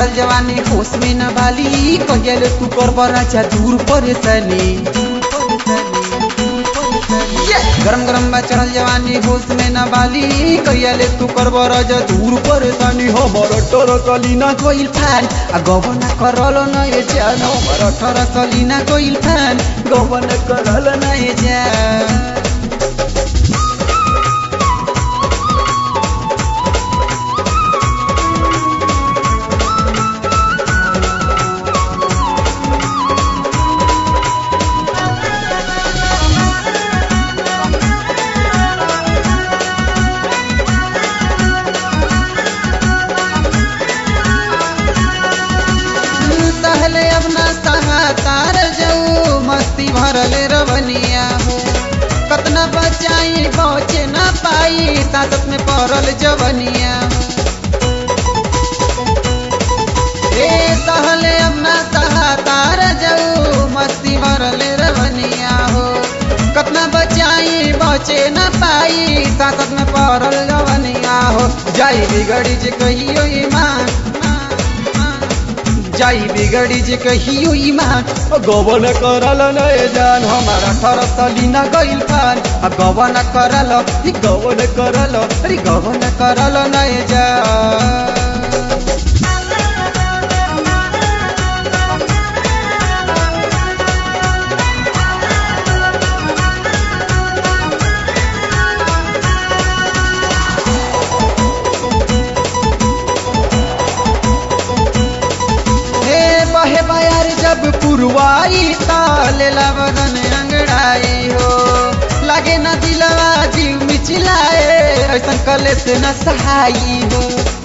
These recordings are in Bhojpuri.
चढ़ल जवानी होश में न बाली कहियाले तू कर राजा दूर परेशानी गरम गरम बा चढ़ल जवानी होश में न बाली कहियाले तू कर राजा दूर परेशानी हमर टोर कलीना कोइल फैन आ गवन करल न ये जान हमर ठर कलीना कोइल फैन गवन करल न ये जान सहले अब ना सहा तार जाऊ मस्ती भरले रवनिया हो कतना बचाई बचे ना पाई सासत में पड़ल जवनिया ए सहले अब ना सहा तार जाऊ मस्ती भरले रवनिया हो कतना बचाई बचे ना पाई सासत में पड़ल जवनिया हो जाई बिगड़ी जे कहियो ईमान जाई बिगड़ी जे कहियो ईमान गवन करल नए जान हमारा ठर सलीना गइल फान आ गवन करल ई गवन करल अरे गवन करल नए जान हे बहे बयार जब पुरवाई तालेला बदन अंगड़ाई हो लागे न दिलवा जीव मिचिलाए ऐसा कले से न सहाई हो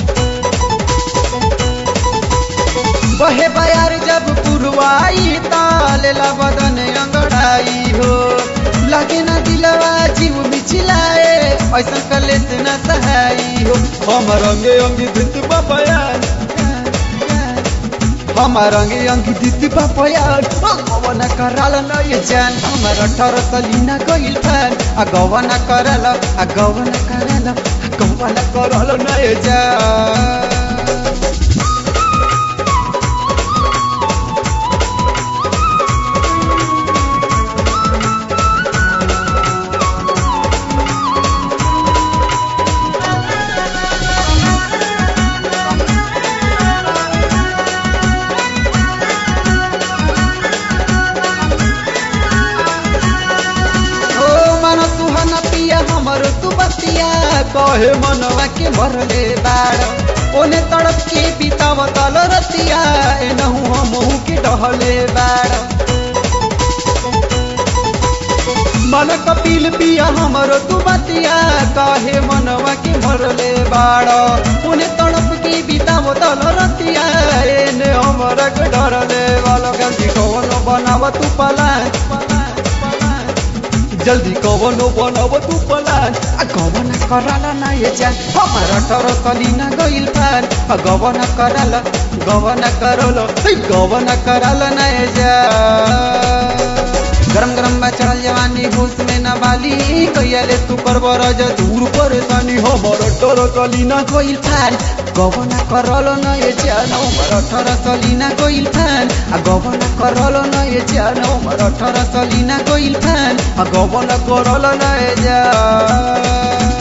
बहे बयार जब पुरवाई तालेला बदन अंगड़ाई हो लागे न दिलवा जीव मिचिलाए ऐसा कले से न सहाई हो हम रंगे अंगी भित बयान हमार अंगे अंगी दीदी बापयान गवन कराल न ये जान हमार ठर सलीना गइल फैन आ गवन कराल आ गवन कराल आ गवन कराल न ये जान ओ मन सुहन पिया हमर तू बतिया कहे मनवा के मरले बाड़ ओने तड़प के बिताव तल रतिया एनहु हमहु के डहले बाड़ मन कपिल पिया हमर तू बतिया कहे मनवा के मरले बाड़ ओने तड़प के बिताव तल रतिया एने हमर के डरले वाला गंदी कौन बनाव तू पलान जल्दी कवनो बनाव तू पलान आ गवन कराल ना ये जान हमारा ठर कलीना गइल फान आ गवन कराल गवन करल ए गवन कराल ना ये जान गरम गरम बा चढ़ल जवानी होश में न बाली कहियाले तू करब रज दूर परेशानी हमर ठर कलीना गइल फान गवन करल न ये जान हमर ठर कलीना गइल फान आ गवन करल न ये जान हमर ठर कलीना गइल फान आ गवन करल न ये जान